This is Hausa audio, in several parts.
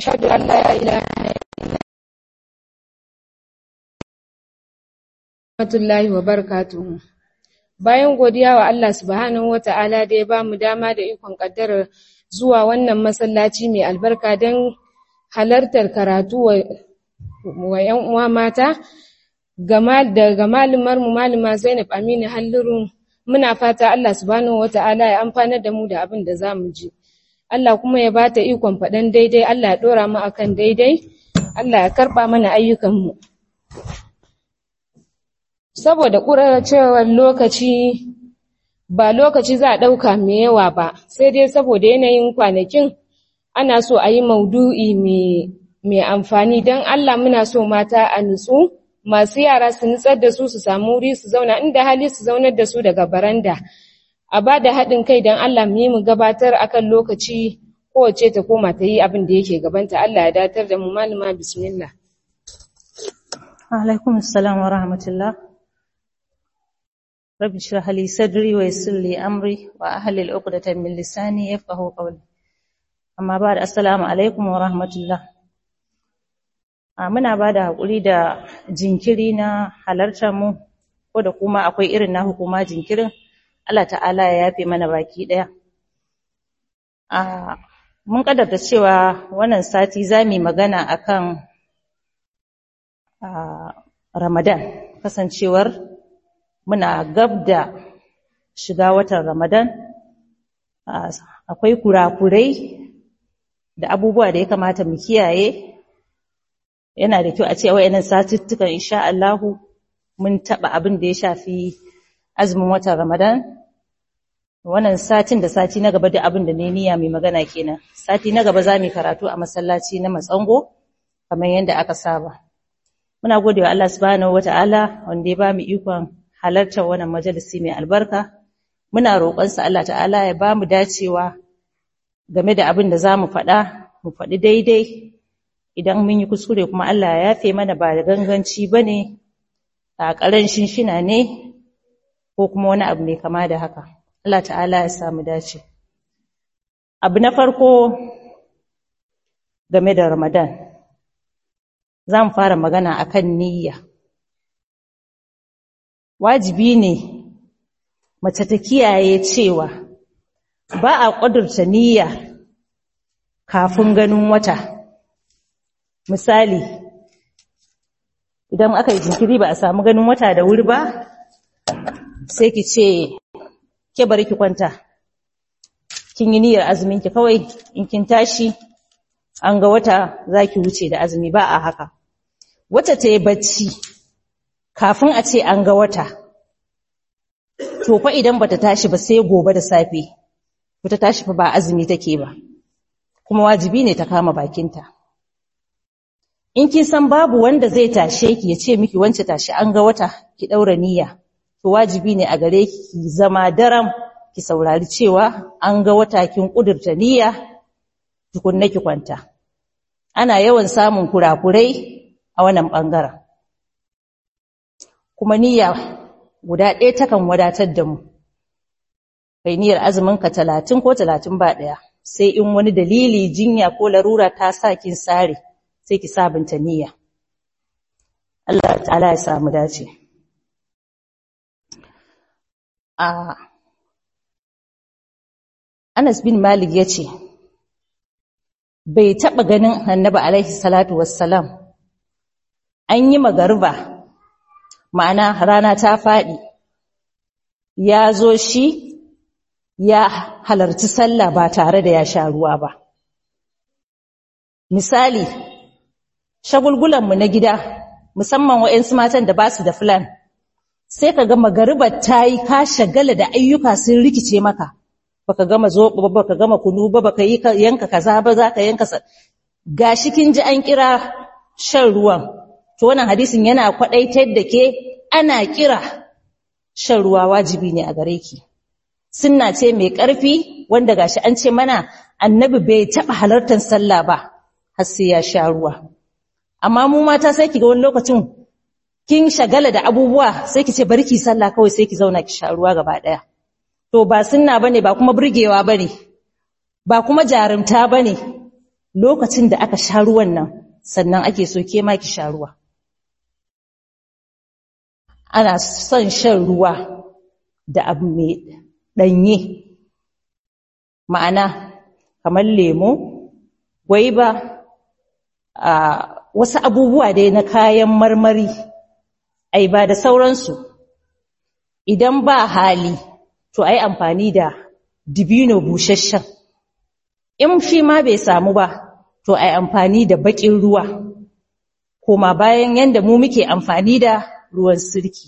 ashhadu an la ilaha rahmatullahi wa barakatuhu bayan godiya wa Allah subhanahu wata'ala da ya bamu dama da ikon kaddara zuwa wannan masallaci mai albarka don halartar karatu wa, wa ‘yan uwa mata daga malumar mu maluma Zainab Aminu Halliru muna fata Allah subhanahu wata'ala ya amfanar da mu da abin da zamu ji Allah kuma ya bata ikon faɗan daidai Allah ya ɗora mu akan daidai Allah ya karɓa mana ayyukanmu saboda ƙuracewar lokaci ba lokaci za a ɗauka mai yawa ba sai dai saboda yanayin kwanakin ana so a yi maudu'i mai amfani don Allah muna so mata a nutsu masu yara su nutsar da su su samu wuri su zauna inda hali su zaunar da su daga baranda a ba da haɗin kai don Allah mu yi mu gabatar akan lokaci kowace ta koma ta yi abin da yake gabanta Allah ya datar da mu malama bismillah alaikum assalam wa rahmatullah rabbi shrah li sadri wa yassir li amri wa ahlil 'uqdatan min lisani yafqahu qawli amma ba'd assalamu alaikum wa rahmatullah muna bada hakuri da jinkiri na halartar mu ko da kuma akwai irin na hukuma jinkirin Allah ta'ala ya yafe mana baki daya mun kaddarta cewa wannan sati zamu magana akan Ramadan kasancewar muna gab da shiga watan Ramadan akwai kurakurai da abubuwa da ya kamata mu kiyaye yana da kyau a ce wayannan satuttukan insha Allah mun taba abin da ya shafi azumin watan Ramadan wannan satin da sati na gaba da abin da ne niyya mai magana kenan sati na gaba zamu karatu a masallaci na Matsango kamar yadda aka saba muna godewa Allah subhanahu wataala wanda ya bamu ikon halartar wannan majalisi mai albarka muna roƙonsa Allah ta'ala ya ba mu dacewa game da abin da za mu faɗa mu faɗi daidai idan mun yi kuskure kuma Allah ya yafe mana ba da ganganci ba ne a ƙarancin shina ne ko kuma wani abu mai kama da haka Allah ta'ala ya samu dace abu na farko game da ramadan za mu fara magana akan niyya wajibi ne mace ta kiyaye cewa ba a ƙudurta niyya kafin ganin wata misali idan aka yi jinkiri ba a samu ganin wata da wuri ba sai ki ce ke bari ki kwanta kin yi niyyar azumin ki kawai in kin tashi an ga wata zaki wuce da azumi ba a haka wata ta yi bacci kafin a ce an ga wata to fa idan bata tashi ba sai gobe da safe bata tashi fa ba azumi take ba kuma wajibi ne ta kama bakinta in kin san babu wanda zai tashe ki ya ce miki wance tashi an ga wata ki daura niyya to wajibi ne a gare ki ki zama daram ki saurari cewa an ga wata kin kudurta niyya tukunna ki kwanta ana yawan samun kurakurai a wannan bangaren kuma niyya guda ɗaya takan wadatar da mu kai niyyar azumin ka talatin ko talatin ba ɗaya sai in wani dalili jinya ko larura ta sa kin sare sai ki sabunta niyya Allah ta'ala ya samu dace a Anas bin Malik yace bai taba ganin Annabi alaihi salatu wassalam an yi magariba ma'ana rana ta faɗi ya zo shi ya halarci sallah ba tare da ya sha ruwa ba misali shagulgulanmu na gida musamman wa'yansu matan da ba su da filan sai ka ga magaribar ta yi ka shagala da ayyuka sun rikice maka baka gama zoɓo ba baka gama kunu ba baka yi yanka kaza ba za ka yanka gashi kin ji an kira shan ruwan to wannan hadisin yana kwadaitar da ke ana kira shan ruwa wajibi ne a gare ki sunna ce mai ƙarfi wanda gashi an ce mana annabi bai taɓa halartar sallah ba har sai ya sha ruwa amma mu mata sai ki ga wani lokacin kin shagala da abubuwa sai ki ce bari ki sallah kawai sai ki zauna ki sha ruwa gaba ɗaya to ba sunna bane ba kuma burgewa bane ba kuma jarumta bane lokacin da aka sha ruwan nan sannan ake so ke ma ki sha ruwa ana son shan ruwa da abu mai ɗanye ma'ana kamar lemo gwaiba a wasu abubuwa dai na kayan marmari ai ba da sauransu idan ba hali to ai amfani da dibino busasshen in shi ma bai samu ba to ai amfani da bakin ruwa koma bayan yanda mu muke amfani da ruwan sirki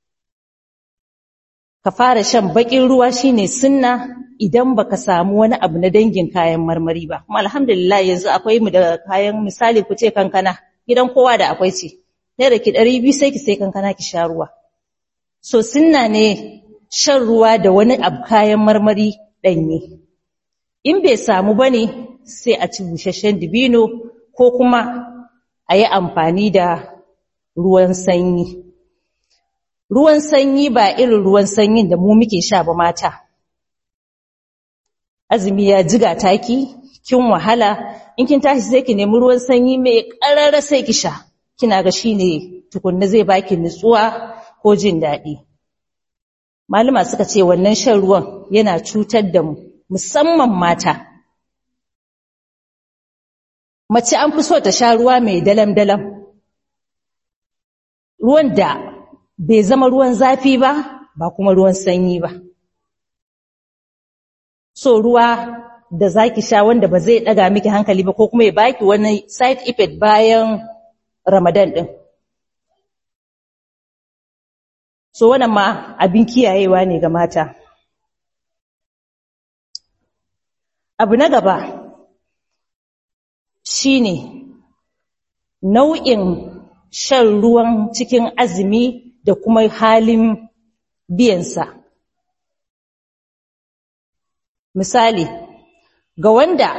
ka fara shan bakin ruwa shine sunna idan baka samu wani abu na dangin kayan marmari ba kuma alhamdulillah yanzu akwai mu da kayan misali ku ce kankana gidan kowa da akwai ce naira ki 200 sai ki sai kankana ki sha ruwa so sunna ne shan ruwa da wani abu kayan marmari danye in bai samu bane sai a ci busasshen dibino ko kuma a yi amfani da ruwan sanyi ruwan sanyi ba irin ruwan sanyin da mu muke sha ba mata azumi ya jiga taki kin wahala in kin tashi sai ki nemi ruwan sanyi mai karara sai ki sha kina ga shine tukunna zai baki nutsuwa ko jin daɗi malama suka ce wannan shan ruwan yana cutar da mu musamman mata mace an fi so ta sha ruwa mai dalam-dalam ruwan da bai zama ruwan zafi ba ba kuma ruwan sanyi ba so ruwa da zaki sha wanda ba zai daga miki hankali ba ko kuma ya baki wani side effect bayan ramadan din so wannan ma abin kiyayewa ne ga mata abu na gaba shine nau'in shan ruwan cikin azumi da kuma halin biyansa. Misali, ga wanda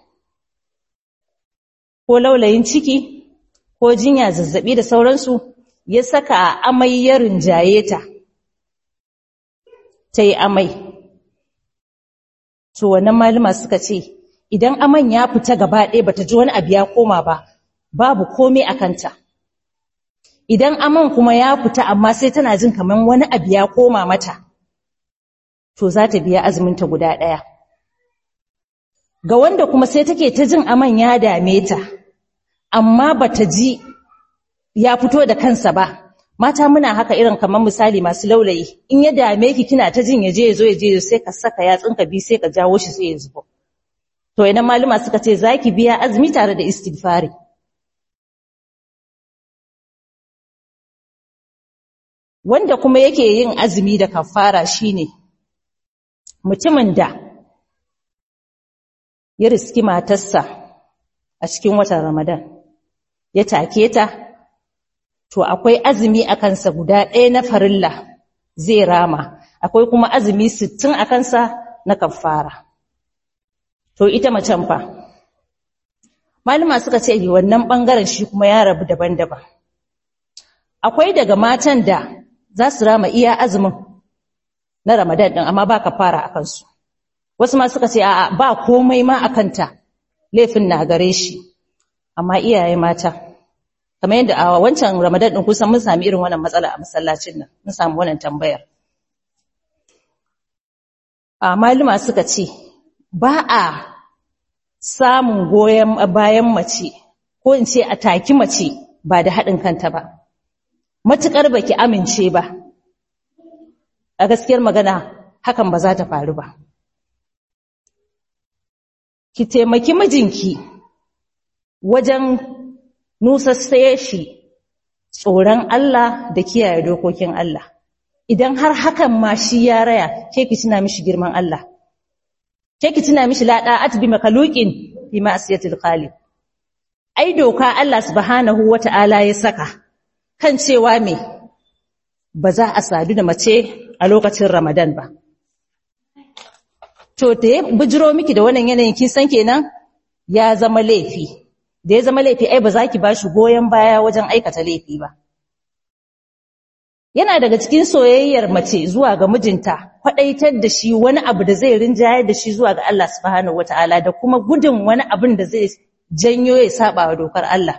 ko laulayin ciki ko jinya zazzabi da sauransu ya saka amai ya rinjaye ta, ta yi amai. To, wannan malama suka ce, idan aman ya fita gaba ɗaya bata ji wani abu ya koma ba, babu komai a kanta. Idan aman kuma ya fita amma sai tana jin kamar wani abu ya koma mata, to za ta biya azuminta guda ɗaya. Ga wanda kuma sai take ta jin aman ya dame ta, amma bata ji ya fito da kansa ba, mata muna haka irin kamar misali masu laulayi, in ya dame ki kina ta jin ya je ya zo ya je sai ka saka yatsunka bi sai ka jawo shi sai ya zubo. To idan maluma suka ce za ki biya azumi tare da istighfari. Wanda kuma yake yin azumi da kafara shine mutumin da ya riski matarsa a cikin watan Ramadan ya take ta to akwai azumi a kansa guda ɗaya na farilla zai rama akwai kuma azumi sittin a kansa na kafara. To ita macen fa malama suka ce wannan bangaren shi kuma ya rabu daban-daban akwai daga matan da za su rama iya azumin na Ramadan din amma ba kafara akan su wasu ma suka ce a'a ba komai ma akanta laifin na gare shi amma iyaye mata kamar yadda a wancan Ramadan din kusan mun sami irin wannan matsala a masallacin nan mun samu wannan tambayar a malama suka ce ba a samun goyon bayan mace ko in ce a taki mace ba da haɗin kanta ba matuƙar baki amince ba a gaskiyar magana hakan ba za ta faru ba ki taimaki mijinki wajen nusassaye shi tsoron Allah da kiyaye dokokin Allah idan har hakan ma shi ya raya ke ki tuna mishi girman Allah ke ki tuna mishi la da'at bi makhluqin fi ma'siyatil khaliq ai doka Allah subhanahu wata'ala ya saka kan cewa me ba za a sadu da mace a lokacin Ramadan ba to da ya bijiro miki da wannan yanayin kin san kenan ya zama laifi da ya zama laifi ai ba za ki bashi goyen baya wajen aikata laifi ba yana daga cikin soyayyar mace zuwa ga mijinta kwadaitar da shi wani abu da zai rinjayar da shi zuwa ga Allah subhanahu wataala da kuma gudun wani abin da zai janyo ya saba wa dokar Allah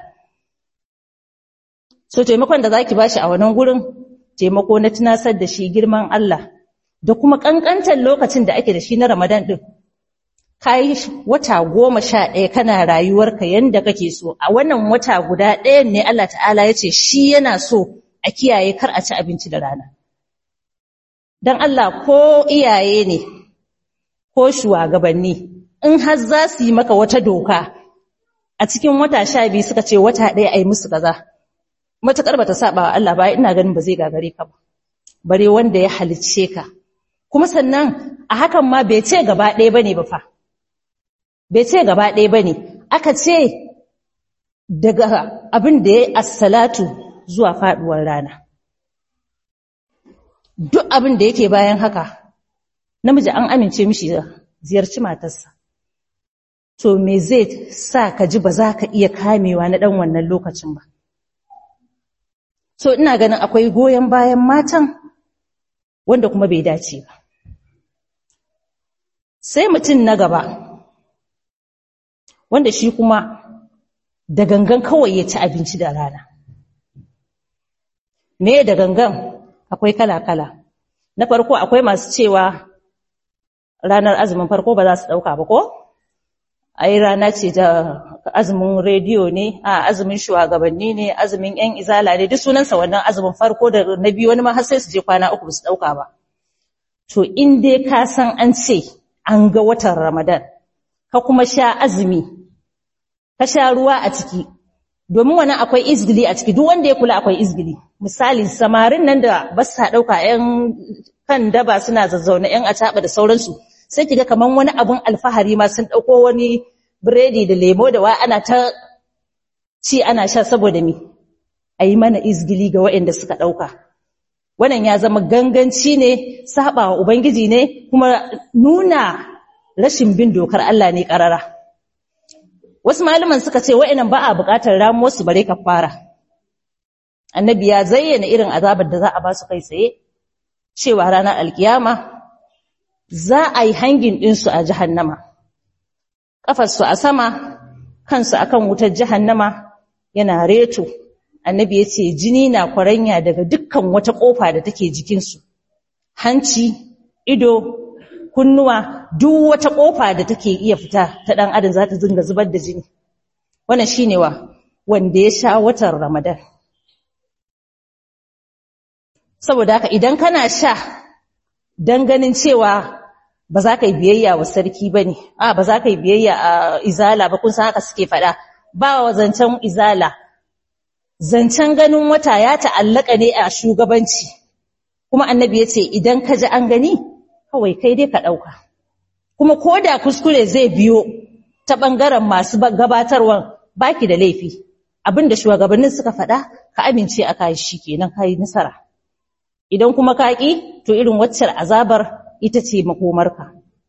so taimakon da zaki bashi a wannan gurin taimako na tunasar da shi girman Allah da kuma kankantar lokacin da ake da shi na Ramadan din kai wata goma sha ɗaya kana rayuwarka yanda kake so a wannan wata guda ɗayan ne Allah ta'ala ya ce shi yana so a kiyaye kar a ci abinci da rana don Allah ko iyaye ne ko shugabanni in har za su yi maka wata doka a cikin wata sha biyu suka ce wata ɗaya a yi musu kaza matuƙar ba ta saba wa Allah ba ina ganin ba zai gagare ka ba bare wanda ya halicce ka kuma sannan a hakan ma bai ce gaba ɗaya bane ba fa bai ce gaba ɗaya bane aka ce daga abin da ya assalatu zuwa faɗuwar rana duk abin da yake bayan haka namiji an amince mishi ziyarci matarsa to me zai sa ka ji ba za ka iya kamewa na ɗan wannan lokacin ba so ina ganin akwai goyon bayan matan wanda kuma bai dace ba sai mutum na gaba wanda shi kuma da gangan kawai ya ci abinci da rana me da gangan akwai kala-kala na farko akwai masu cewa ranar azumin farko ba za su ɗauka ba ko? ai rana ce da azumin rediyo ne a azumin shugabanni ne azumin yan izala ne duk sunansa wannan azumin farko da na biyu wani ma har sai su je kwana uku ba su ɗauka ba to in dai ka san an ce an ga watan ramadan ka kuma sha azumi ka sha ruwa a ciki domin wani akwai izgili a ciki duk wanda ya kula akwai izgili misali samarin nan da ba sa ɗauka ‘yan kan daba suna zazzauna ‘yan acaɓa da sauransu sai kiga kaman wani abun alfahari ma sun ɗauko wani biredi da lemo da wa ana ta ci ana sha saboda mi a yi mana izgili ga waɗanda suka ɗauka wannan ya zama ganganci ne saba wa ubangiji ne kuma nuna rashin bin dokar Allah ne ƙarara wasu malaman suka ce wa'inan ba a buƙatar ramuwar su bare kafara annabi ya zayyana irin azabar da za a ba su kai tsaye cewa ranar alkiyama za a yi hangin ɗinsu a jahannama ƙafarsu a sama kansu akan wutar jahannama yana reto annabi ya ce jini na kwaranya daga dukkan wata ƙofa da take jikinsu hanci ido kunnuwa duk wata ƙofa da take iya fita ta ɗan adam za ta zinga zubar da jini wannan shine wa wanda ya sha watan ramadan saboda haka idan kana sha dan ganin cewa ba za ka yi biyayya wa sarki ba ne a ba za ka yi biyayya a izala ba kun san haka suke faɗa ba wa zancen izala zancen ganin wata ya ta'allaka ne a shugabanci kuma annabi ya ce idan ka ji an gani kawai kai dai ka ɗauka kuma ko da kuskure zai biyo ta ɓangaren masu gabatarwan baki da laifi abinda shugabannin suka faɗa ka amince a kayi shi kenan ka yi nasara idan kuma ka ƙi to irin waccar azabar ita ce makomarka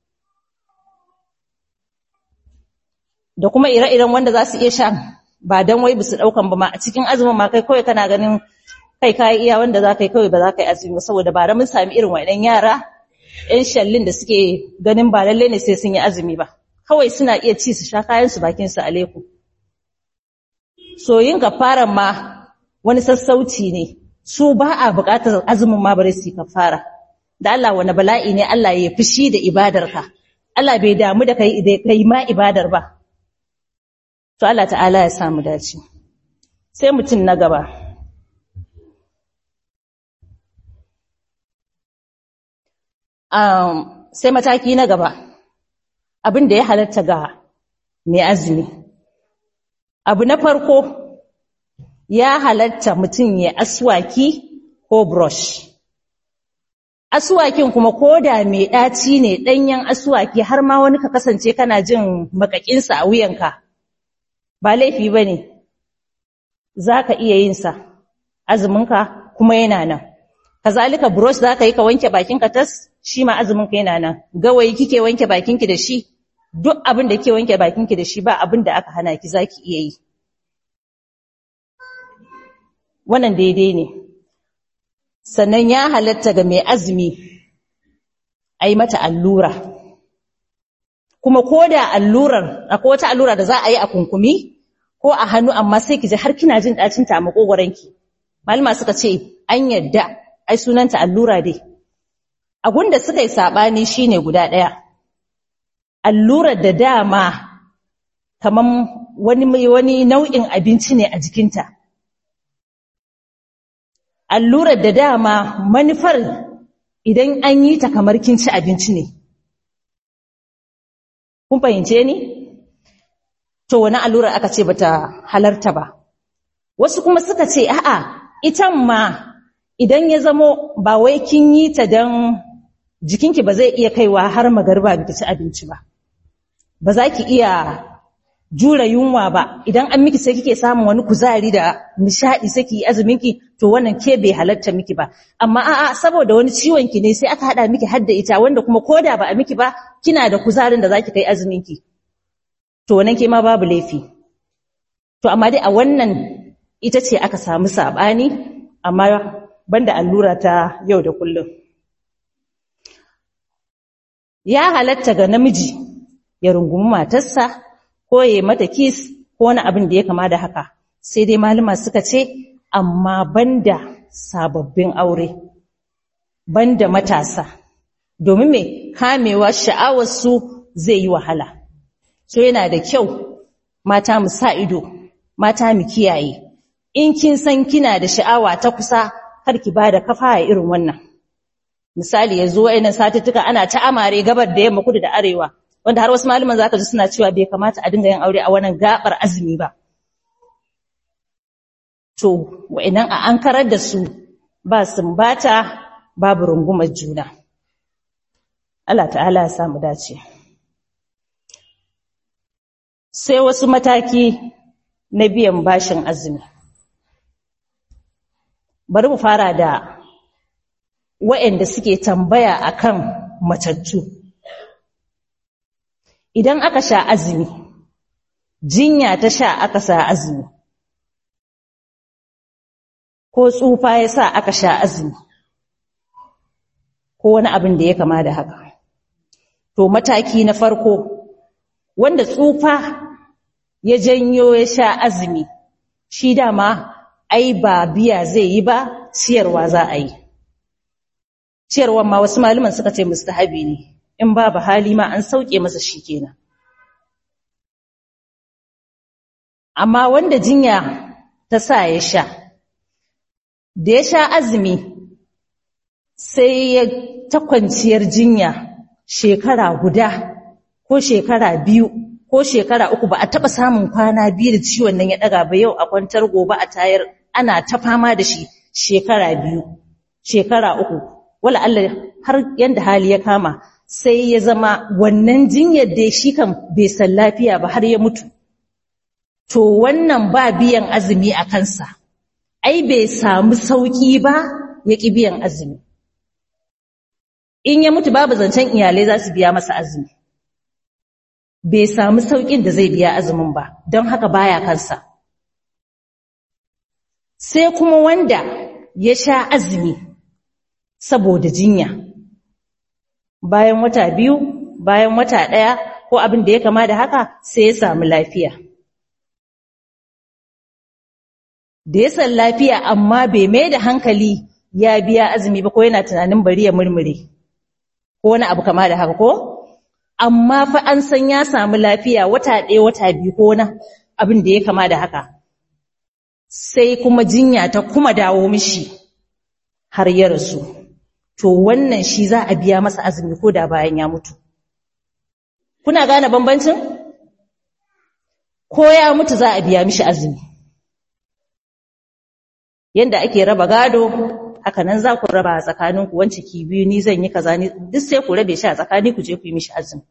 da kuma ire-iren wanda za su iya sha ba don wai bisu ɗaukan ba ma a cikin azumin ma kai kawai kana ganin kai kayi iya wanda za ka yi kawai ba za ka yi azumi saboda bara mun sami irin waɗannan yara ‘yan shallin da suke ganin ba lallai ne sai sun yi azumi ba kawai suna iya ci su sha kayansu bakinsu a leku soyin kafaran ma wani sassauci ne su ba a buƙatar azumin ma bare su yi kafara da Allah wani bala'i ne Allah ya fushi da ibadarka Allah bai damu da kai kai ma ibadar ba to Allah ta'ala ya samu dace sai mutum na gaba um, sai mataki na gaba abin da ya halatta ga mai azumi abu na farko ya halatta mutum ya aswaki ko brush aswakin kuma ko da mai ɗaci ne ɗanyen aswaki har ma wani ka kasance kana jin makakinsa a wuyanka ba laifi ba ne za ka iya yinsa azuminka kuma yana nan kazalika brush za ka yi ka wanke bakinka tas shi ma azuminka yana nan gawayi kike wanke bakinki da shi duk abin da kike wanke bakinki da shi ba abin da aka hana ki za ki iya yi wannan daidai ne sannan ya halatta ga mai azumi a yi mata allura kuma ko da allurar akwai wata allura da za a yi a kunkumi ko a hannu amma sai ki ji har kina jin ɗacin ta a makogoranki malama suka ce an yadda ai sunanta allura dai abun da suka yi saɓani shine guda ɗaya allurar da dama kaman wani wani nau'in abinci ne a jikinta allurar da dama manufar idan an yi ta kamar kin ci abinci ne kun fahimce ni to wani allurar aka ce bata halarta ba wasu kuma suka ce a'a itan ma idan ya zamo ba wai kin yi ta dan jikinki ba zai iya kaiwa har magarba biki ci abinci ba ba za ki iya jura yunwa ba idan an miki sai kike samun wani kuzari da nishadi sai ki azuminki to wannan ke bai halarta miki ba amma a'a saboda wani ciwon ki ne sai aka hada miki hadda ita wanda kuma koda ba a miki ba kina da kuzarin da zaki kai azuminki to wannan ke ma babu laifi to amma dai a wannan ita ce aka samu sabani amma banda allura ta yau da kullum ya halatta ga namiji ya rungumi matarsa ko ya mata kis ko wani abin da ya kama da haka sai dai malama suka ce amma banda sababbin aure banda matasa domin me kamewa sha'awar su zai yi wahala so yana da kyau mata mu sa ido mata mu kiyaye in kin san kina da sha'awa ta kusa kar ki bada kafa a irin wannan misali yanzu wayannan satuttuka ana ta amare gabar da yamma kudu da arewa wanda har wasu malaman zaka ji suna cewa bai kamata a dinga yin aure a wannan gabar azumi ba to wayannan a ankarar da su ba sumbata babu rungumar juna Allah ta'ala ya samu dace sai wasu mataki na biyan bashin azumi bari mu fara da waɗanda suke tambaya akan matattu idan aka sha azumi jinya ta sha aka sa azumi ko tsufa ya sa aka sha azumi ko wani abin da ya kama da haka to mataki na farko wanda tsufa ya janyo ya sha azumi shi dama ai ba biya zai yi ba ciyarwa za a yi ciyarwan ma wasu malaman suka ce mustahabi ne in babu hali ma an sauke masa shi kenan amma wanda jinya ta sa ya sha da ya sha azumi sai ya ta kwanciyar jinya shekara guda ko shekara biyu ko shekara uku ba a taɓa samun kwana biyu da ciwon nan ya ɗaga ba yau a kwantar gobe a tayar ana ta fama da shi shekara biyu shekara uku wala Allah har yanda hali ya kama sai ya zama wannan jinyar da shi kan bai san lafiya ba har ya mutu to wannan ba biyan azumi a kansa ai bai samu sauki ba ya ƙi biyan azumi in ya mutu babu zancen iyalai za su biya masa azumi bai samu saukin da zai biya azumin ba don haka baya kansa sai kuma wanda ya sha azumi saboda jinya bayan wata biyu bayan wata ɗaya ko abin da ya kama da haka sai ya samu lafiya da ya san lafiya amma bai mai da hankali ya biya azumi ba ko yana tunanin bari ya murmure ko wani abu kama da haka ko amma fa an san ya samu lafiya wata ɗaya wata biyu ko wani abin da ya kama da haka sai kuma jinya ta kuma dawo mishi har ya rasu to wannan shi za a biya masa azumi ko da bayan ya mutu kuna gane bambancin ko ya mutu za a biya mishi azumi yanda ake raba gado haka nan za ku raba a tsakaninku wance ki biyu ni zan yi kaza ni duk sai ku rabe shi a tsakani ku je ku yi mishi azumi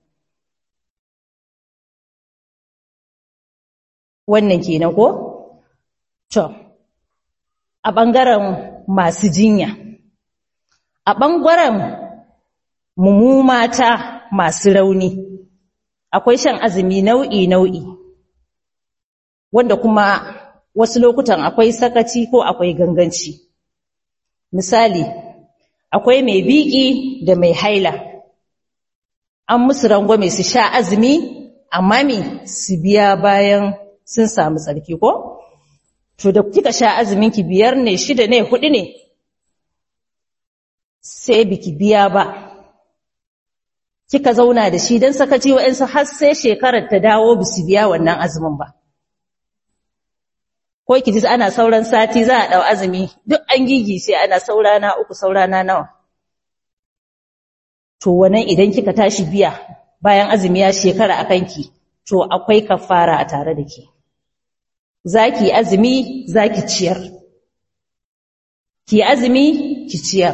wannan kenan ko to a bangaren masu jinya a bangaren mu mata masu rauni akwai shan azumi nau'i nau'i wanda kuma wasu lokutan akwai sakaci ko akwai ganganci misali akwai mai biki da mai haila an musu rangwame su sha azumi amma me su biya bayan sun samu tsarki ko to da kika sha azumin ki biyar ne shida ne hudu ne sai biki biya ba kika zauna da shi dan sakaci wa'ansu har sai shekarar ta dawo bisu biya wannan azumin ba ko ki ji ana sauran sati za a dau azumi duk an gigi sai ana saurana uku saurana nawa to wannan idan kika tashi biya bayan azumi ya shekara akan ki to akwai kafara a tare da ke zaki azumi zaki ciyar ki azumi ki ciyar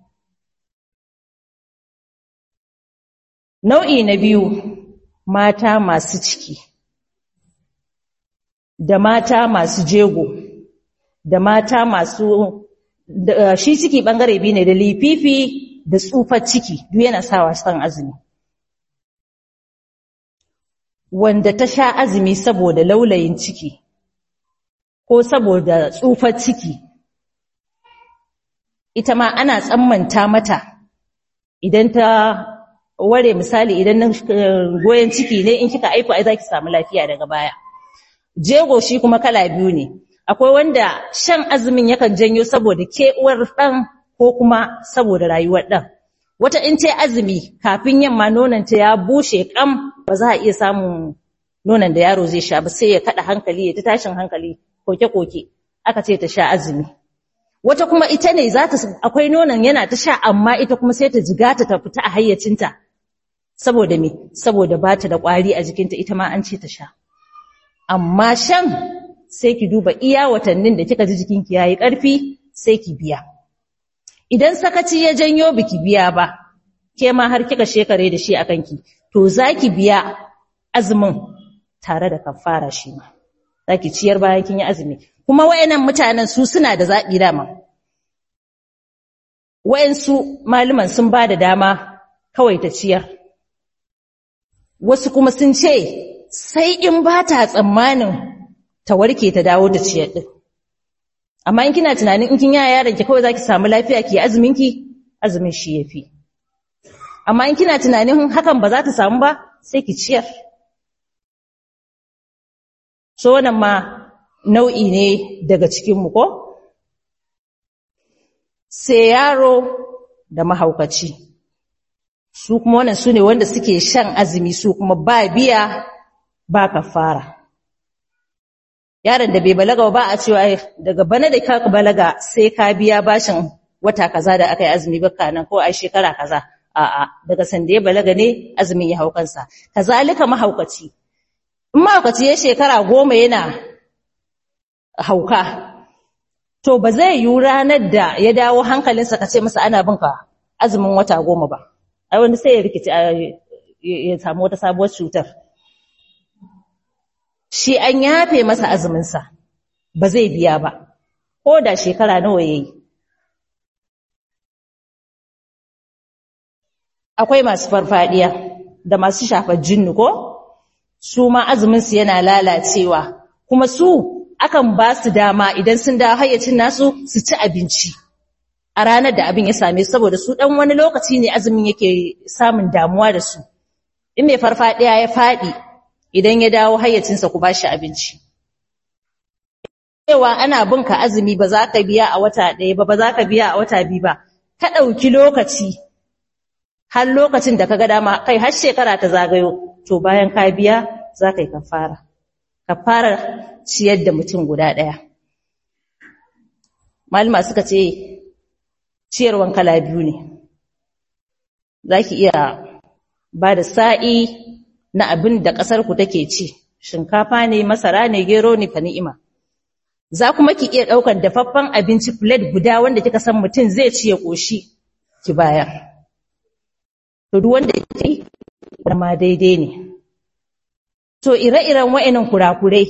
nau'i na biyu mata masu ciki da mata masu jego da mata masu shi ciki bangare biyu ne da lififi da tsufar ciki duk yana sawa san azumi wanda ta sha azumi saboda laulayin ciki ko saboda tsufar ciki ita ma ana tsammanta mata idan ta ware misali idan nan goyen ciki ne in kika aifu ai zaki samu lafiya daga baya jego shi kuma kala biyu ne akwai wanda shan azumin yakan janyo saboda kewar dan ko kuma saboda rayuwar dan wata in ce azumi kafin yamma nonanta ya bushe kam ba za a iya samun nonon da yaro zai sha ba sai ya kada hankali ya ta tashin hankali koke koke aka ce ta sha azumi wata kuma ita ne za ta akwai nonon yana ta sha amma ita kuma sai ta jigata ta fita a hayyacinta saboda me saboda ba ta da ƙwari a jikinta ita ma an ce ta sha amma shan sai ki duba iya watannin da kika ji jikinki yayi ƙarfi sai ki biya idan sakaci ya janyo biki biya ba ke ma har kika shekare da shi akan ki to zaki biya azumin tare da kafara shi ma zaki ciyar bayan kin yi azumi kuma wayannan mutanen su suna da zabi dama wayansu malaman sun ba da dama kawai ta ciyar wasu kuma sun ce sai in ba ta tsammanin ta warke ta dawo da ciyar din amma in kina tunanin in kin yaya yaron ki kawai zaki samu lafiya ki azumin ki azumin shi yafi amma in kina tunanin hakan ba za ta samu ba sai ki ciyar so wannan ma nau'i ne daga cikin mu ko sai yaro da mahaukaci su kuma wannan su ne wanda suke shan azumi su kuma ba biya ba kafara yaron da bai balaga ba a cewa daga bana da ka balaga sai ka biya bashin wata kaza da aka yi azumi baka nan ko a shekara kaza a'a daga sanda ya balaga ne azumin ya hau kansa kazalika mahaukaci in mahaukaci ya shekara goma yana hauka to ba zai yi ranar da ya dawo hankalinsa ka ce masa ana bin ka azumin wata goma ba ai wani sai ya rikici ya samu wata sabuwar cutar shi an yafe masa azuminsa ba zai biya ba ko da shekara nawa ya yi akwai masu farfadiya da masu shafar jinnu ko su ma azuminsu yana lalacewa kuma su akan ba su dama idan sun dawo hayyacin nasu su ci abinci a ranar da abin ya same su saboda su dan wani lokaci ne azumin yake samun damuwa da su in mai farfadiya ya fadi idan ya dawo hayyacinsa ku bashi abinci cewa ana bin ka azumi ba za ka biya a wata ɗaya ba ba za ka biya a wata biyu ba ka ɗauki lokaci har lokacin da ka ga dama kai har shekara ta zagayo to bayan ka biya za ka yi kafara kafara ciyar da mutum guda ɗaya malama suka ce ciyarwan kala biyu ne za ki iya ba da sa'i na abin da ƙasarku take ci shinkafa ne masara ne gero ne fa ni'ima za kuma ki iya ɗaukar dafaffen abinci plate guda wanda kika san mutum zai ci ya ƙoshi ki bayar to duk wanda yake ma daidai ne to ire-iren wa'annan kurakurai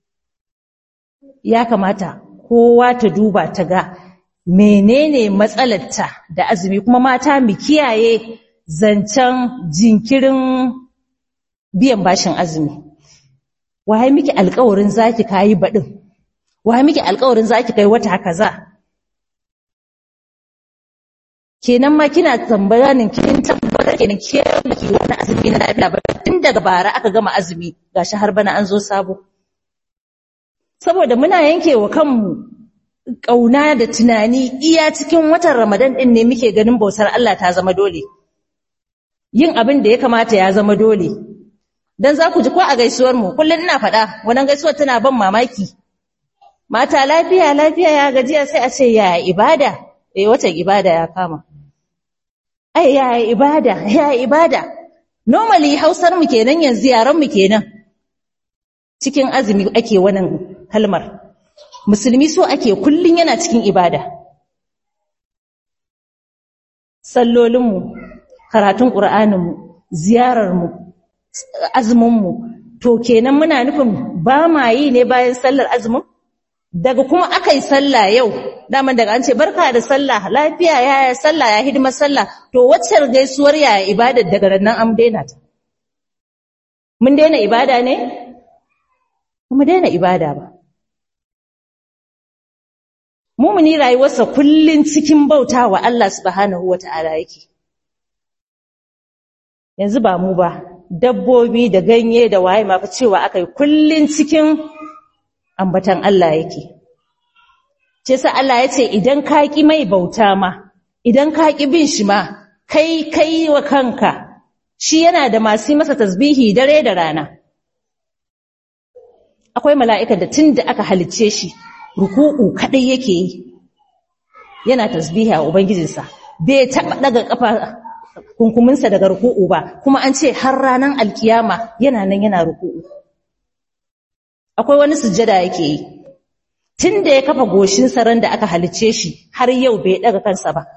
ya kamata kowa ta duba ta ga menene matsalarta da azumi kuma mata mu kiyaye zancen jinkirin biyan bashin azumi waye miki alƙawarin zaki kayi baɗin waye miki alƙawarin zaki kai wata kaza kenan ma kina tambayanin kin tabbata tabbatar kenan ke baki wani azumi na lafiya ba tun daga bara aka gama azumi gashi har bana an zo sabo saboda muna yanke wa kanmu kauna da tunani iya cikin watan Ramadan din ne muke ganin bautar Allah ta zama dole yin abin da ya kamata ya zama dole dan za ku ji ko a gaisuwar mu kullun ina faɗa wannan gaisuwar tana ban mamaki mata lafiya lafiya ya gajiya sai a ce ya ibada eh watan ibada ya kama ai ya ibada ya ibada normally hausar mu kenan yanzu yaran mu kenan cikin azumi ake wannan kalmar musulmi so ake kullun yana cikin ibada sallolin mu karatun qur'anin mu ziyarar mu azumin mu to kenan muna nufin ba ma yi ne bayan sallar azumin daga kuma aka yi sallah yau daman daga an ce barka da sallah lafiya ya yi sallah ya hidimar sallah to waccar gaisuwar ya ibadar daga nan an daina ta mun daina ibada ne mu daina ibada ba mumuni rayuwarsa kullun cikin bauta wa Allah subhanahu wata'ala yake yanzu ba mu ba dabbobi da ganye da waye ma fa cewa akai kullun cikin ambatan Allah yake. Ce sa Allah ya ce idan ka ƙi mai bauta ma, idan ka ƙi bin shi ma, kai kai wa kanka, shi yana da masu masa tasbihi dare da rana. Akwai mala'ika da tun da aka halicce shi, ruku'u kaɗai yake yi, yana tasbihi a Ubangijinsa, bai taɓa ɗaga ƙafa kunkuminsa daga ruku'u ba, kuma an ce har ranar alkiyama yana nan yana ruku'u. akwai wani sujjada yake yi tun da ya kafa goshin saran da aka halice shi har yau bai daga kansa ba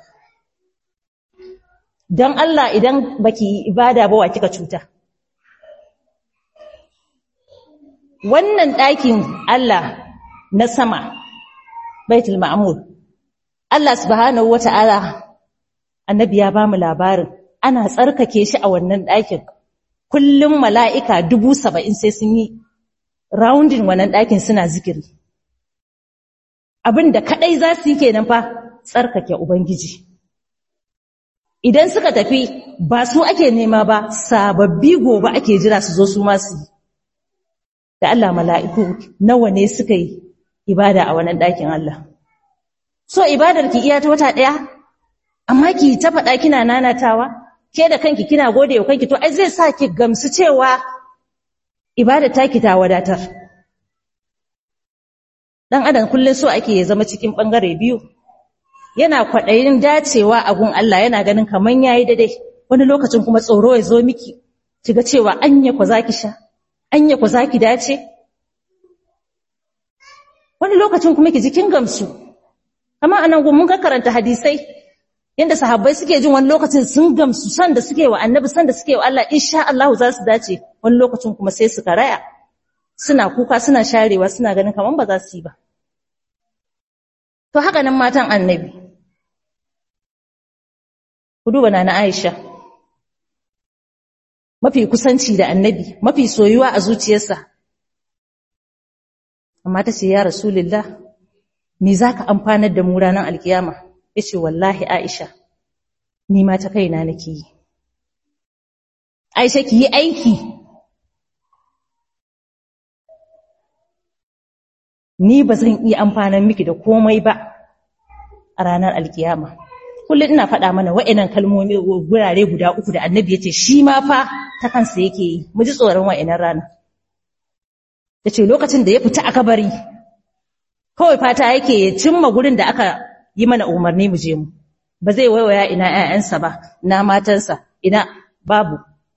don Allah idan baki ibada ba wa kika cuta wannan ɗakin Allah na sama baitul ma'mur Allah subhanahu wata'ala annabi ya bamu labarin ana tsarkake shi a wannan ɗakin kullum mala'ika dubu saba'in sai sun yi roundin wannan ɗakin suna zikiri abin da kaɗai za su yi kenan fa tsarkake ubangiji idan suka tafi ba su ake nema ba sababbi gobe ake jira su zo su masu yi da Allah mala'iku nawa ne suka yi ibada a wannan ɗakin Allah so ibadar ki iya ta wata ɗaya amma ki ta faɗa kina nanatawa ke da kanki kina gode wa kanki to ai zai sa ki gamsu cewa ibada taki ta wadatar dan adam kullun so ake ya zama cikin bangare biyu yana kwadayin dacewa a gun Allah yana ganin kaman yayi daidai wani lokacin kuma tsoro ya zo miki kiga cewa anya ku zaki sha anya ku zaki dace wani lokacin kuma ki jikin gamsu amma anan gun mun ka karanta hadisai yanda sahabbai suke jin wani lokacin sun gamsu san da suke wa annabi san da suke wa Allah insha Allah za su dace wani lokacin kuma sai su karaya suna kuka suna sharewa suna ganin kaman ba za su yi ba to haka nan matan annabi ku duba na Aisha mafi kusanci da annabi mafi soyuwa a zuciyarsa amma ta ce ya rasulullah me zaka amfanar da mu ranar alkiyama yace wallahi Aisha ni ma ta kaina nake yi Aisha ki yi aiki ni ba zan iya amfanar miki da komai ba a ranar alkiyama kullum ina faɗa mana wa'annan kalmomi gurare guda uku da annabi yace shi ma fa ta kansa yake yi mu ji tsoron wa'annan rana yace lokacin da ya fita a kabari kawai fata yake ya cimma gurin da aka yi mana umarni mu je mu ba zai waiwaya ina ƴaƴansa ba ina matansa ina babu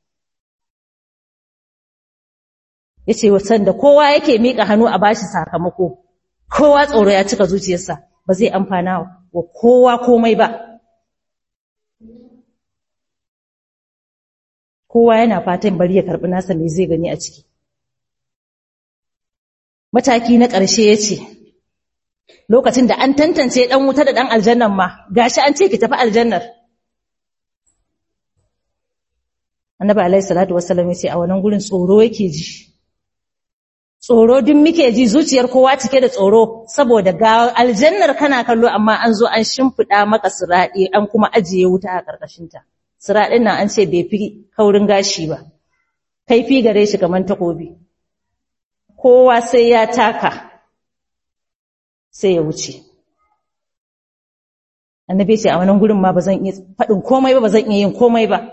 yace wasan da kowa yake mika hannu a bashi sakamako kowa tsoro ya cika zuciyarsa ba zai amfana wa kowa komai ba kowa yana fatan bari ya karbi nasa me zai gani a ciki mataki na ƙarshe yace lokacin da an tantance dan wuta da dan aljannan ma gashi an ce ki tafi aljannar annabi alaihi salatu wassalam yace a wannan gurin tsoro yake ji tsoro din muke ji zuciyar kowa cike da tsoro saboda ga aljannar kana kallo amma an zo an shimfida maka siradi an kuma ajiye wuta a karkashin ta sira ɗin nan an ce bai fi kaurin gashi ba kaifi gare shi kamar takobi kowa sai ya taka sai ya wuce annabi ce a wannan gurin ma ba zan iya faɗin komai ba ba zan iya yin komai ba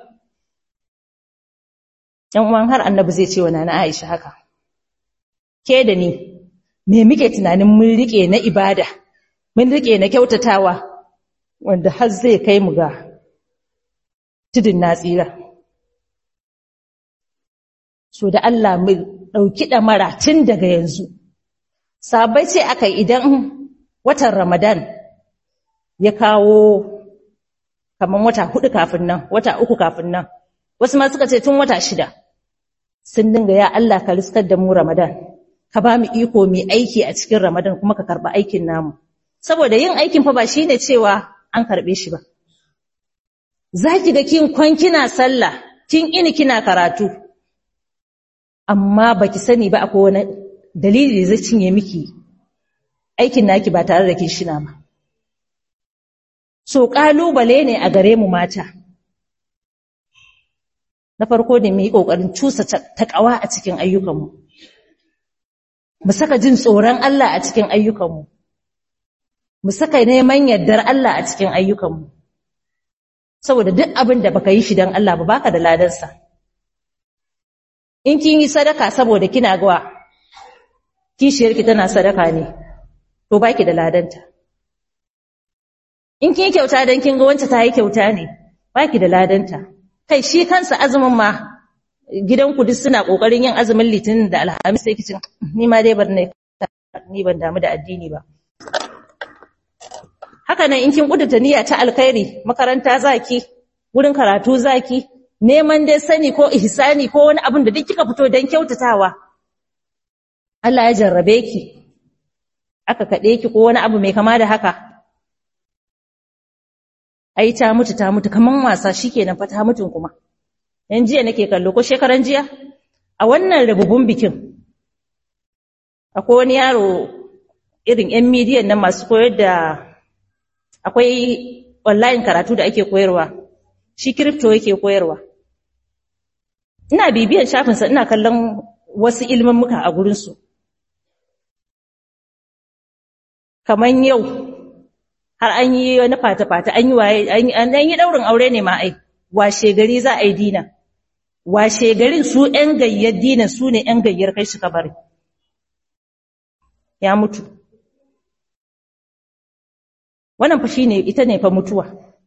‘yan uwan har annabi zai ce wa nana Aisha haka ke da ni me muke tunanin mun rike na ibada mun rike na kyautatawa wanda har zai kai mu ga tudun na tsira so da Allah mu dauki damara tun daga yanzu sabai ce aka idan watan Ramadan ya kawo kaman wata hudu kafin nan wata uku kafin nan wasu ma suka ce tun wata shida sun dinga ya Allah ka riskar da mu Ramadan ka ba mu iko mu aiki a cikin Ramadan kuma ka karba aikin namu saboda yin aikin fa ba shine cewa an karbe shi ba zaki ga kin kwan kina sallah kin ini kina karatu amma baki sani ba akwai wani dalili da zai cinye miki aikin naki ba tare da kin shina ba so kalubale ne a gare mu mata na farko da mu yi kokarin cusa takawa a cikin ayyukanmu mu saka jin tsoron Allah a cikin ayyukanmu mu saka neman yardar Allah a cikin ayyukanmu saboda duk abin da baka yi shi dan Allah ba baka da ladansa in kin yi sadaka saboda kina gawa kishiyarki tana sadaka ne to baki da ladanta in kin yi kyauta dan kin ga wance ta yi kyauta ne baki da ladanta kai shi kansa azumin ma gidanku duk suna kokarin yin azumin litinin da alhamis sai kicin ni ma dai bar ne ni ban damu da addini ba haka nan in kin kudurta niyya ta alkhairi makaranta zaki wurin karatu zaki neman dai sani ko ihsani ko wani abin da duk kika fito dan kyautatawa Allah ya jarrabe ki aka kade ki ko wani abu mai kama da haka ai ta mutu ta mutu kaman wasa shikenan fa ta mutun kuma yan jiya nake kallo ko shekaran jiya a wannan rububun bikin akwai wani yaro irin yan midiyan nan masu koyar da akwai online karatu da ake koyarwa shi crypto yake koyarwa ina bibiyan shafinsa ina kallon wasu ilimin muka a gurinsu kaman yau har an yi wani fata-fata an yi waye an yi daurin aure ne ma ai washe gari za a yi dina washe garin su ƴan gayyar dina su ne ƴan gayyar kai shi kabari ya mutu wannan fa shine ita ne fa mutuwa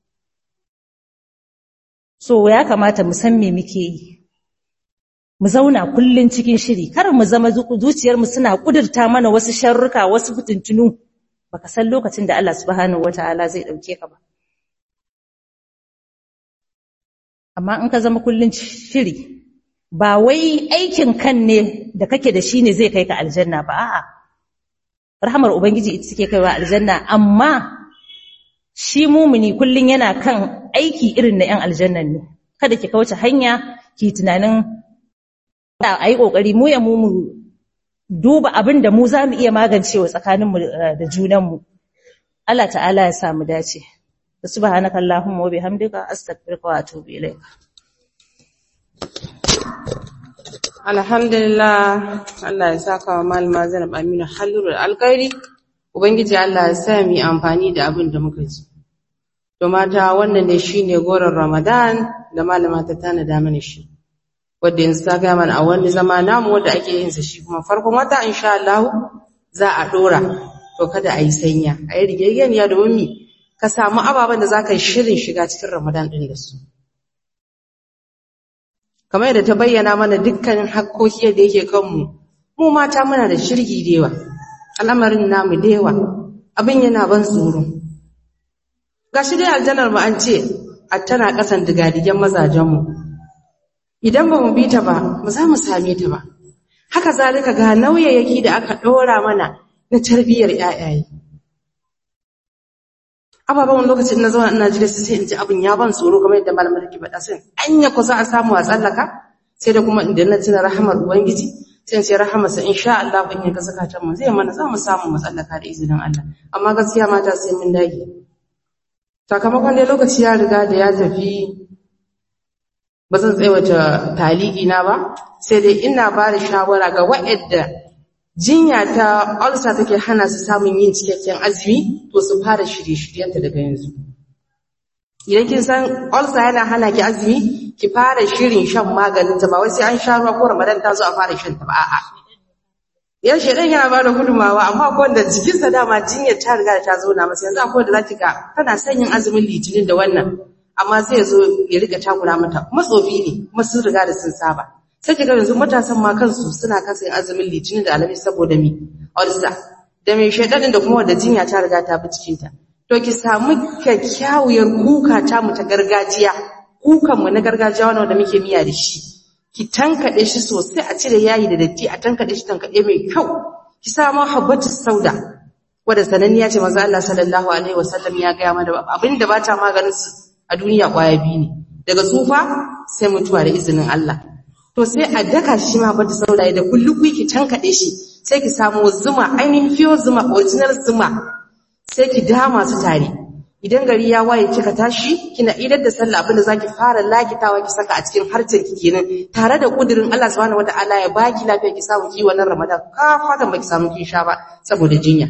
so ya kamata mu san me muke yi mu zauna kullun cikin shiri kar mu zama zuciyar mu suna kudurta mana wasu sharruka wasu fitintunu baka san lokacin da Allah subhanahu wataala zai dauke ka ba amma in ka zama kullun shiri ba wai aikin kan ne da kake da shi ne zai kai ka aljanna ba a'a rahmar ubangiji ita take kaiwa aljanna amma shi mumuni kullun yana kan aiki irin na yan aljannan ne kada ki kauce hanya ki tunanin a yi kokari mu ya mu duba abin da mu za mu iya magancewa tsakaninmu da junanmu Allah ta'ala ya samu dace subhanaka allahumma wa bihamdika astaghfiruka wa atubu ilaik alhamdulillah Allah ya saka wa malama Zainab Aminu halurul alkhairi ubangiji Allah ya sa mu amfani da abin da muka ji to mata wannan ne shine goron Ramadan da malama ta tana da mana shi wanda yanzu ta ga mana a wani zama namu wanda ake yin sa shi kuma farkon wata insha Allah za a dora to kada a yi sanya a yi rigegeniya domin mi ka samu ababen da za ka yi shirin shiga cikin Ramadan ɗin da su. Kamar yadda ta bayyana mana dukkan hakkoki da yake kanmu, mu mata muna da shirgi da yawa, al'amarin namu da yawa, abin yana ban tsoro. Ga shi dai aljanar mu an ce, a tana ƙasan digadigen mazajenmu. Idan ba mu bi ta ba, ba za mu same ta ba. Haka zalika ga nauyayyaki da aka ɗora mana na tarbiyyar ‘ya'yaye. ababen wani lokacin na zauna ina jira sai in ji abin ya ban tsoro kamar yadda malamar take faɗa sai anya ku za a samu a tsallaka sai da kuma idan na tuna rahamar ubangiji sai sai rahamar sa insha Allah in ya ga zakatan mu zai mana za mu samu mu tsallaka da izinin Allah amma gaskiya mata sai mun dage sakamakon dai lokaci ya riga da ya tafi ba zan tsaiwata taliki na ba sai dai ina ba da shawara ga waɗanda jinya ta ulcer take hana su samun yin cikakken azumi to su fara shirye-shiryenta daga yanzu idan kin san ulcer yana hana ki azumi ki fara shirin shan maganin ta ba wai sai an sha ruwa ko Ramadan ta zo a fara shan ta ba a'a yan shedan yana bada gudumawa amma ko wanda jikin sa dama jinyar ta riga ta zo na masa yanzu akwai wanda zaki ga tana son yin azumin litinin da wannan amma sai ya zo ya rika takura mata kuma tsofi ne kuma sun riga da sun saba sai kiga yanzu matasan ma kansu suna kasa yin azumin litinin da alamis saboda mi ulcer da mai shedan da kuma wanda jinya ta riga ta bi cikin ta to ki samu kyakkyawar kuka ta mu ta gargajiya kukan mu na gargajiya wanda muke miya da shi ki tankade shi sosai a cire yayi da datti a tankade shi tankade mai kyau ki samu habbatu sauda wanda sananniya ce manzo Allah sallallahu alaihi wasallam ya ga mana abinda bata maganin su a duniya kwaya biyu ne daga tsufa sai mutuwa da izinin Allah to sai a daka shi ma habbatu sauda da kulluku ki tankade shi sai ki samu zuma ainihin fiyo zuma original zuma sai ki dama su tare idan gari ya waye kika tashi kina idar da sallah abinda zaki fara lakitawa ki saka a cikin harcen ki kenan tare da kudirin Allah subhanahu wataala ya baki lafiya ki samu ki wannan Ramadan ka fatan baki samu kin sha ba saboda jinya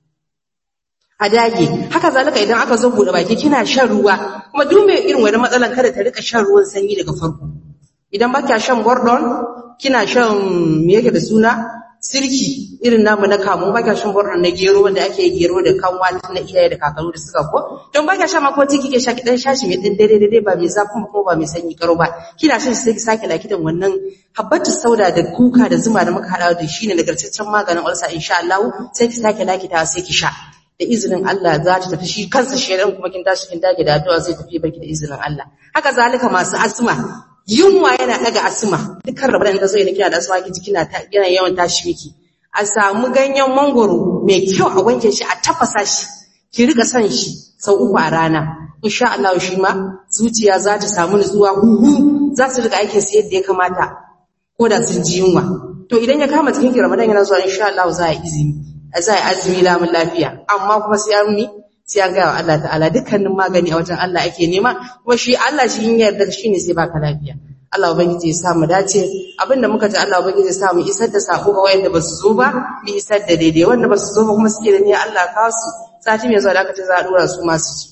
a dage haka zalika idan aka zo bude baki kina shan ruwa kuma duk mai irin wani matsalan kada ta rika shan ruwan sanyi daga farko idan ba kya shan gordon kina shan me yake da suna sirki irin namu na kamun baka shan borno na gero wanda ake gero da kanwa na iyaye da kakaru da suka ko don baka sha mako tiki ke sha ki dan shashi mai din dare dare ba mai zafin ko ba mai sanyi karo ba kina shan sai ki sake lakitan wannan habbatu sauda da kuka da zuma da muka hada da shi ne nagartaccen maganin ulcer insha Allah sai ki sake lakita sai ki sha da izinin Allah za ta tafi shi kansa shedan kuma kin tashi kin dage da addu'a zai tafi baki da izinin Allah haka zalika masu asma yunwa yana daga asma dukkan rabar da zai kina da asma ki kina ta yana yawan tashi miki a samu ganyen mangoro mai kyau a wanke shi a tafasa shi ki rika son shi sau uku a rana insha Allah shi ma zuciya za ta samu nutsuwa huhu za su rika aikin su yadda ya kamata ko da sun ji yunwa to idan ya kama cikin ki Ramadan yana zuwa insha Allah za a izini za a azumi lamun lafiya amma kuma sai an mi sai an gaya wa Allah ta'ala dukkanin magani a wajen Allah ake nema kuma shi Allah shi yin yarda shi ne sai baka lafiya Allah ubangiji ya sa mu dace abinda muka ji Allah ubangiji ya sa mu isar da sako ga wayanda ba su zo ba mu isar da daidai wanda ba su zo ba kuma suke da niyyar Allah ka su sati mai zuwa da aka ce za a dora su masu ci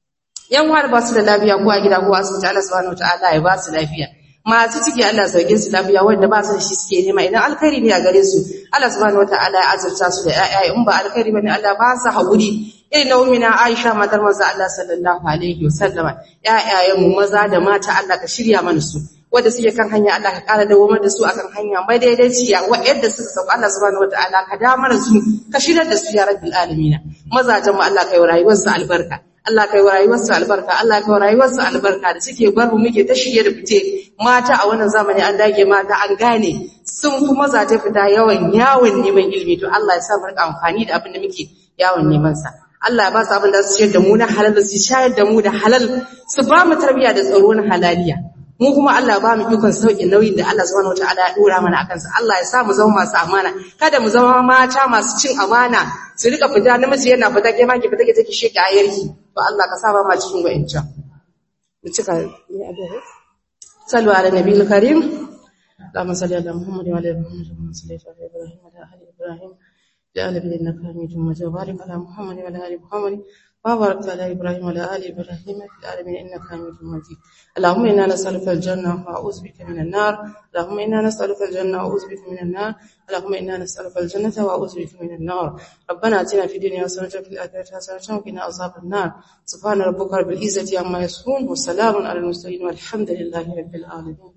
yan wani ba su da lafiya ko a gida ko a asibiti Allah subhanahu wataala ya ba su lafiya masu ciki Allah sauke su lafiya wanda ba su da shi suke nema idan alkhairi ne a gare su Allah subhanahu wataala ya azurta su da ƴaƴa in ba alkhairi bane Allah ba su haƙuri irin na umina Aisha matar manzo Allah sallallahu alaihi wasallama ƴaƴayen mu maza da mata Allah ka shirya mana su wanda suke kan hanya Allah ka ƙara dawomar da su akan hanya mai daidaiciya wa'yanda suka sauka Allah subhanahu wataala ka damar su ka shirar da su ya rabbil alamin mazajen mu Allah kai rayuwar su albarka Allah kai wa rayuwarsu albarka Allah kai wa rayuwarsu albarka da suke bar mu muke ta shige da fice mata a wannan zamani an dage mata an gane sun fi mazaje fita yawan yawon neman ilimi to Allah ya sa mu rika amfani da abin da muke yawon neman sa Allah ya ba su abin da su ciyar da mu na halal su shayar da mu da halal su ba mu tarbiyya da tsaro na halaliya mu kuma Allah ba mu ikon sauƙi nauyin da Allah subhanahu wataala ya dora mana akan sa Allah ya sa mu zama masu amana kada mu zama mata masu cin amana su rika fita namiji yana fita ke ma ki fita ke take sheke ayarki to Allah ka sa ba ma cikin wa'ancan mu cika ni addu'a sallu ala nabiyil karim اللهم صل على محمد وعلى ال محمد كما صليت على ابراهيم وعلى ال ابراهيم يا ال انك حميد مجيد وبارك على محمد وعلى ال محمد وبارك على ابراهيم وعلى ال ابراهيم في العالمين انك حميد مجيد اللهم انا نسالك الجنه واعوذ بك من النار اللهم انا نسالك الجنه واعوذ بك من النار اللهم انا نسالك الجنه واعوذ بك من النار ربنا اتنا في الدنيا حسنه وفي الاخره حسنه وقنا عذاب النار سبحان ربك رب العزه عما يصفون وسلام على المرسلين والحمد لله رب العالمين